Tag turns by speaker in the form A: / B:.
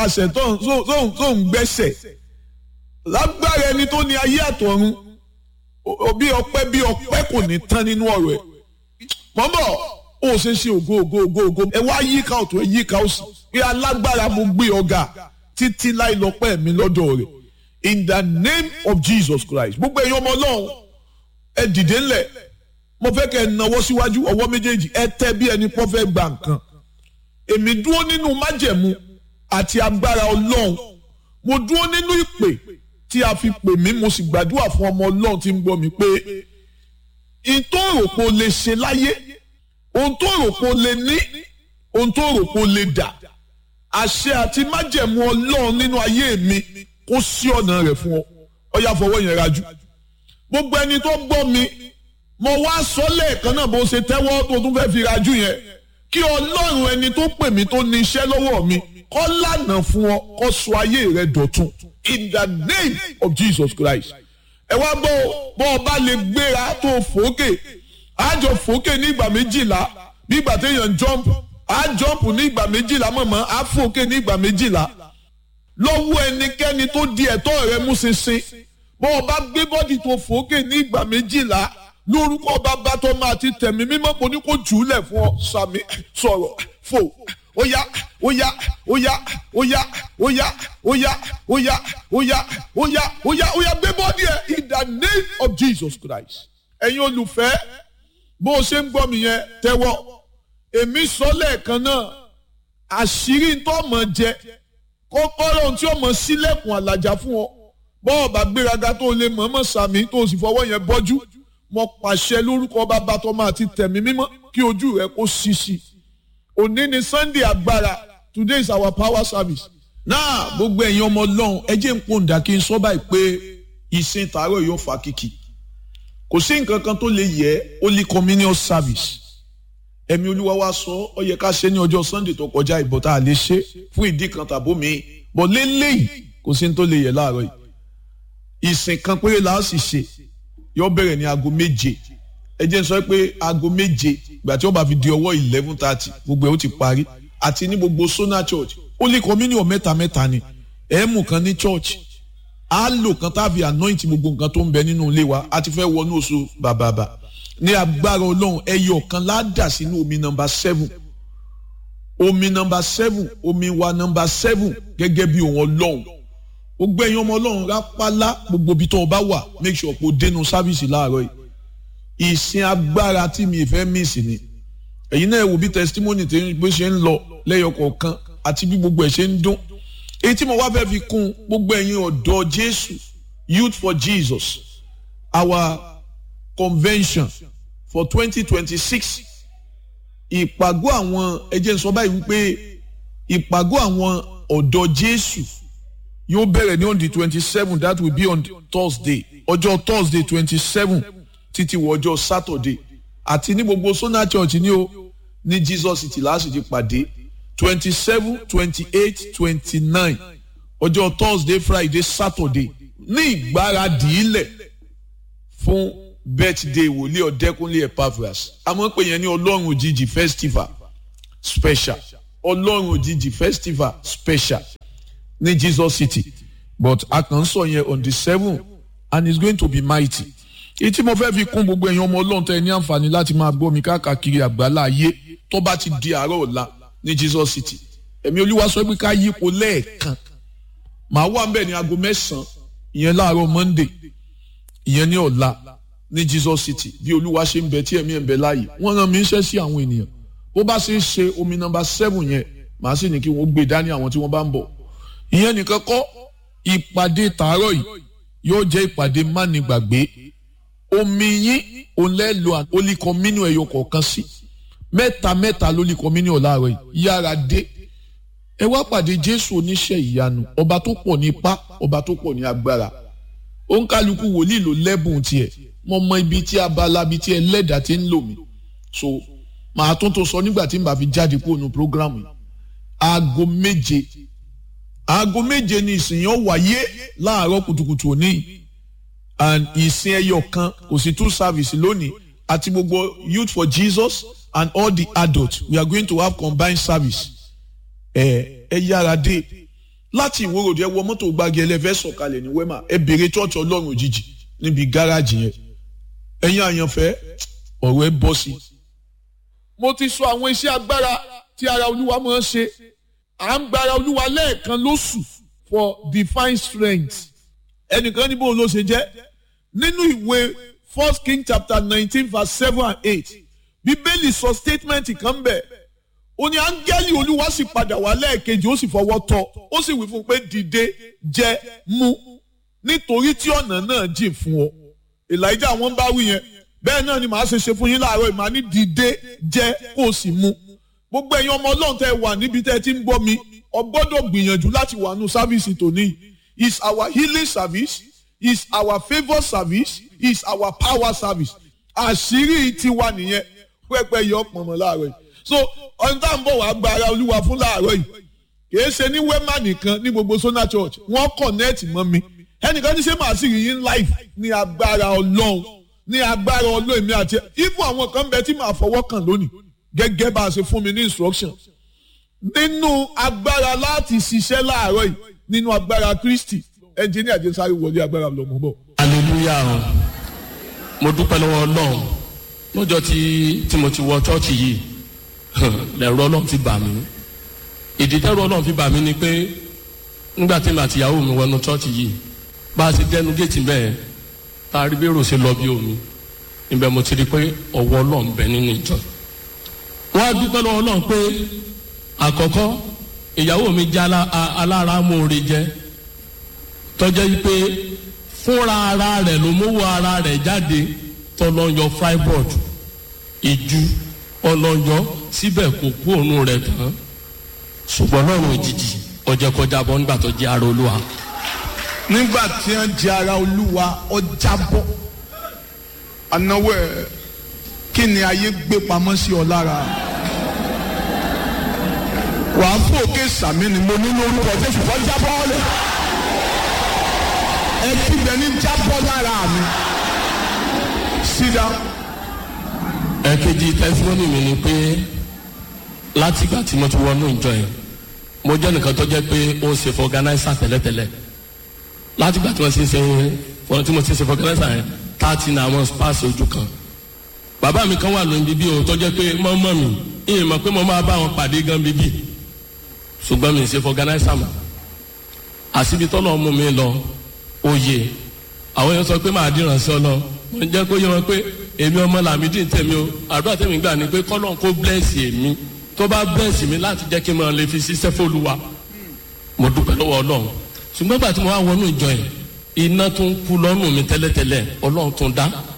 A: àṣẹ tó ń tó ń gbẹ́sẹ̀ lágbára ẹni tó ní ayé àtọ̀run bí ọpẹ́ bí ọpẹ́ kò ní tán nínú ọ̀rọ̀ ẹ̀ mọ́mọ́ ó ṣe ṣe ògo ògo ògo ògo ẹ wá yíká ọ̀tún ẹ yíká òsì pé alágbára mo gbé ọ̀gá títí láì lọ́pẹ́ mi lọ́dọ̀ rẹ̀ in the name of Jesus Christ gbogbo ẹ̀yin ọmọ ọlọ́run ẹ dìde ńlẹ̀ mo fẹ́ kẹ́ ẹ nawọ́ síwájú ọwọ́ méjèèjì ẹ tẹ́ bí ẹni pọ́ fẹ́ gba nǹkan èmi dúró nínú májẹ̀mú àti agbára ọlọ́run mo dúró nínú ìpè tí a fi pè mí mo sì gbàdúrà fún ọmọ ọlọ́run tí ń gbọ́ mi pé ohun tó rò pé o lè ṣe láyé ohun tó rò pé o lè ní ohun tó rò pé o lè dà àṣẹ àti májẹ̀mú ọlọ́run nínú ayé mi kó sí ọ̀nà rẹ̀ fún ọ ọyá fọwọ́ yẹn rajú gbogbo ẹni tó gbọ́ mi mo wá sọ lẹ́ẹ̀kan náà bó ṣe tẹ́wọ́ tó tún fẹ́ fi rajú yẹn kí ọlọ́run ẹni tó pè mí tó ní iṣẹ́ lọ́wọ́ mi kó lànà fún ọ kó sọ ayé rẹ dọ̀tun in the name of Jesus Christ ẹ wá gbọ́ bọ́ ọ bá lè gbéra tó fòókè àjọ fòókè ní ìgbà méjìlá bí ìgbà téèyàn jump á jump ní ìgbà méjìlá mọ̀mọ́ á fòókè ní ìgbà méjìlá lọ́wọ́ ẹnikẹ́ni tó di ẹ̀tọ́ rẹ mú ṣinṣin bọ́ ọ bá gbé bọ́dì tó fòókè ní ìgbà méjìlá lórúkọ bàbá tó máa ti tẹ̀mí mímọ́ kò ní kó jù ú lẹ̀ fún ọ sàmì sọ̀rọ̀ fò óyá óyá óyá óyá óyá óyá óyá óyá óyá óyá óyá gbé bọ́dì ẹ̀ in the name of Jesus Christ ẹ̀yin olùfẹ́ bó o ṣe ń gbọ́ mi yẹn tẹ́wọ́ èmi sọ lẹ́ẹ̀kan náà àṣírí tó mọ̀ jẹ kọ́kọ́rọ́ tí ó mọ̀ sílẹ̀kùn àlàjá fún ọ bọ́ọ̀ bá gbéraga tó lè mọ̀ọ́mọ̀ sàmì tó sì fọwọ́ yẹn bọ́jú mo pàṣẹ lórúkọ bàbá tó máa ti tẹ̀mí mímọ́ kí ojú rẹ kó ṣíṣí òní ni Sunday agbára today is our power service. náà gbogbo ẹ̀yin ọmọ ọlọ́run ẹ jẹ́ ń pòǹdà kí n sọ báyìí pé ìsìn tààrọ̀ yóò fa kìkì kò sí nǹkan kan tó lè yẹ holy communion service ẹ̀mí olúwa wa sọ ọ yẹ ká ṣe ní ọjọ́ Sunday tó kọjá ìbọ̀ tá a lè ṣe fún ìdí kan tàbó mi bọ̀ lélẹ́yìí kò sí ní tó lè yẹ láàárọ̀ yìí ìsìn kan péré là á sì ṣe yóò bẹ̀rẹ̀ ní aago méje ẹ jẹ́ n sọ pé aago méje ìgbà tí wọ́n bá fi di ọwọ́ eleven thirty gbogbo ẹ̀ ó ti parí àti ní gbogbo Sona Church Holy Communion mẹ́ta mẹ́ta ni ẹ̀ mú kan ní church á lò kan tá a fi anoint gbogbo nǹkan tó ń bẹ nínú ilé wa a ti fẹ́ wọnú oṣù bàbàbà ní agbára ọlọ́run ẹyọ kan ládà sínú omi nọmba seven omi nọmba seven omi wa nọmba seven gẹ́gẹ́ bí òun ọlọ́run gbogbo ẹ̀yin ọmọ ọlọ́run rápálá gbogbo ibi tó o bá wà make sure kó o dénú sáfìsì láàárọ̀ yìí ìsìn agbára tí mi fẹ́ miss ni ẹ̀yin náà wò bí testimony tí bó ṣe ń lọ lẹ́yọ kọ̀ọ̀kan àti bí gbogbo ẹ̀ ṣe ń dún èyí tí mo wá fẹ́ fi kún gbogbo ẹ̀yin ọ̀dọ́ Jésù Youth for Jesus our convention for twenty twenty six ìpàgọ́ àwọn ẹ jẹ́ n sọ báyìí wípé ìpàgọ́ àwọn ọ̀dọ́ Jésù yóò bẹ̀rẹ̀ ní on the twenty seven that will be on Thursday ọjọ́ Thursday twenty seven títí wọ ọjọ́ Saturday àti ní gbogbo Sona Church ní o ní Jesus City láti ti pàdé twenty seven twenty eight twenty nine ọjọ́ Thursday Friday Saturday ní ìgbáradì ilẹ̀ fún birthday wòlíì ọ̀dẹ́kúnlé Epaphras àmọ́ pé yẹn ní ọlọ́run òjijì festival special ọlọ́run òjijì festival special ní Jesus City but a kàn ń sọ yẹn on the seven and it's going to be mighty èyí tí mo fẹ́ fi kún gbogbo ẹ̀yin ọmọ ọlọ́run tẹ́ ẹ ní àǹfààní láti máa gbọ́ mi káàkiri àgbálá ayé tó bá ti di àárọ̀ ọ̀la ní Jesus City ẹ̀mí olúwa sọ pé ká yípo lẹ́ẹ̀kan màá wà ń bẹ̀ ní aago mẹ́sàn-án ìyẹn láàárọ̀ Monday ìyẹn ní ọ̀la ní Jesus City bí olúwa ṣe ń bẹ tí ẹ̀mí ẹ̀ ń bẹ láàyè wọ́n rán mi ń ṣẹ́ sí àwọn ènìyàn bó bá ṣe ń ṣe omi nọ́mbà seven yẹn màá sì ní kí wọ́n gbé dání àwọn tí wọ́n bá ń bọ̀ ìyẹn nìkan kọ́ ìpàdé tàárọ̀ yìí yóò jẹ́ ìpàdé mánigbàgbé omi yín òun lẹ́ lo Holy Communion ẹ̀yọ kọ̀ọ̀kan sí mẹ́ta mẹ́ta lórí Communion láàárọ̀ yìí yára dé ẹ wá pàdé Jésù oníṣẹ́ ìyanu ọba tó pọ̀ ní ipá ọba tó pọ̀ ní agbára òǹkálukú wòlíì ló lẹ́bùn tiẹ̀ mo mọ ibi tí abala ibi tí ẹlẹ́dàá ti ń lò mí so màá tún tó sọ nígbà tí n bá fi jáde kúrò ní programu yìí aago méje aago méje ni ìsìn yẹn wáyé láàárọ̀ kùtùkùtù òní and ìsìn ẹyọ kan kò sí two service lónìí àti gbogbo youth for Jesus and all the adults we are going to have combined service ẹ ẹ yára dé láti ìwòròdì ẹ wọ mọ́tò gbági ẹlẹ́fẹ́ sọ̀kalẹ̀ ní wema ẹ bèrè chọ́ọ̀chì ọlọ́run òjijì níbi gáràjì yẹn ẹ̀yin àyànfẹ́ ọ̀rọ̀ ẹ bọ́ sí. mo ti sọ àwọn iṣẹ́ agbára tí ara olúwa máa ń ṣe à ń gbára olúwa lẹ́ẹ̀kan lóṣù for divine strength ẹnìkan níbo ló ṣe jẹ́ nínú ìwé first king chapter nineteen verse seven and eight bíbélì sọ statement kan bẹ́ẹ̀ ó ní áńgẹ́lì olúwa sì padà wá lẹ́ẹ̀kejì ó sì fọwọ́ tọ́ ó sì wí fún un pé dìde jẹ mu nítorí tí ọ̀nà náà jìn fún ọ elijah wọn bá wí yẹn bẹ́ẹ̀ náà ni màá ṣe ṣe fún yín láàárọ̀ ìmọ̀ ní dìde jẹ kó o sì mu gbogbo ẹ̀yin ọmọ ọlọ́run tẹ́ wà níbi tẹ́ ti ń gbọ́ mi ọ gbọ́dọ̀ gbìyànjú láti wà nù sáfíìsì tòní is our healing service is our favour service is our power service àṣírí tiwa nìyẹn pẹ́pẹ́ yọ pọ̀nmọ́ láàárọ̀ yìí so ọ̀n tá à ń bọ̀ wá gba ara olúwa fún láàárọ̀ yìí kìí ṣe ní wema nìkan ní gbogbo sona church wọ́n connect mọ́ mi ẹnìkan ní ṣé màá sì rí yín live ní agbára ọlọ́run ní agbára ọlọ́run mi àti ibùn àwọn kan bẹ tí màá fọwọ́ kàn lónìí gẹ́gẹ́ bá a ṣe fún mi ní instruction nínú agbára láti ṣiṣẹ́ láàárọ̀ yìí nínú agbára kristi ẹnjìníà jẹ́ sáré wọlé agbára lọ́mọ bọ̀.
B: hallelujah o mo dúpẹ́ lọ́wọ́ ọlọ́run lọ́jọ́ tí tí mo ti wọ chọ́ọ̀chì yìí lẹ́rọ ọlọ́run fi bà mí ìdí tẹ́rọ ọlọ́run fi bà mí ni pé nígbà tí màá tìyàwó mi wọnú chọ́ọ̀chì yìí bá a ṣe dẹnu géètì bẹ́ẹ̀ tá a rí bí èrò ṣe lọ bí omi ibẹ̀ mo ti rí pé ọwọ́ ọlọ́run bẹ nínú ìjọ wọ́n á dúpẹ́ lọ́wọ́ ọlọ́run pé àkọ́kọ́ ìyàwó mi jẹ́ alára mòore jẹ́ tọ́jẹ́ yìí pé fúnra ara rẹ̀ ló mówó ara rẹ̀ jáde tọ́lọ́yọ freiburg ìju ọlọ́yọ síbẹ̀ kò kú òun rẹ̀ tán ṣùgbọ́n lọ́rùn òjijì ọjọ́ kọjá bọ́ nígbà tó jẹ́ ara olúwa.
A: nígbà tí wọ́n jẹ ara olúwa ọjà bọ́ anáwó ẹ̀ kí ni ayé gbé pamọ́ sí ọ lára wàá fún òkè sàmì ni mo ní lórúkọ jésù kọ́ jábọ́ lẹ́ ẹ kígbe ní jábọ́ lára mi sídá.
B: ẹ̀kejì tẹ́símọ́nì mi ni pé látìgbà tí mo ti wọnú ìjọ yẹn mo jẹ́ nìkan tó jẹ́ pé ó ń ṣe fọganáísà tẹ́lẹ̀tẹ́lẹ̀ látìgbà tí wọ́n ti ń ṣe fọ́n tí mo ti ń ṣe fọganáísà yẹn táàtì ní àwọn spáàsì ojú kan bàbá mi kan wà lóyún bíbí o tó jẹ́ pé mọ́mọ́ mi ìyẹn mọ̀ pé mo máa bá wọn pàdé gan bíbí ṣùgbọ́n mi ń ṣe fọganáísà mọ́ àṣìbí tọ́lọ́ mú mi lọ oyè àwọn yẹn sọ pé máa dìran sí ọlọ mo jẹ́ kó yẹ wọn pé èmi ọmọ làmídì ń tẹ̀mí o àdúrà tẹ̀mí gbà ni pé kọ́lọ́n kó blẹ́ẹ̀sì èmi tó bá blẹ́ẹ̀sì mi láti jẹ́ kí n máa lè fi ṣiṣẹ́ fÓlúwa mo dúpẹ́ lọ́wọ́ ọlọ́run ṣùgbọ́n gbà tí mo wá wọnú ìjọ yẹn iná tó ń kú lọ́rùn mi tẹ́lẹ̀tẹ́lẹ̀ ọlọ́run tó ń dá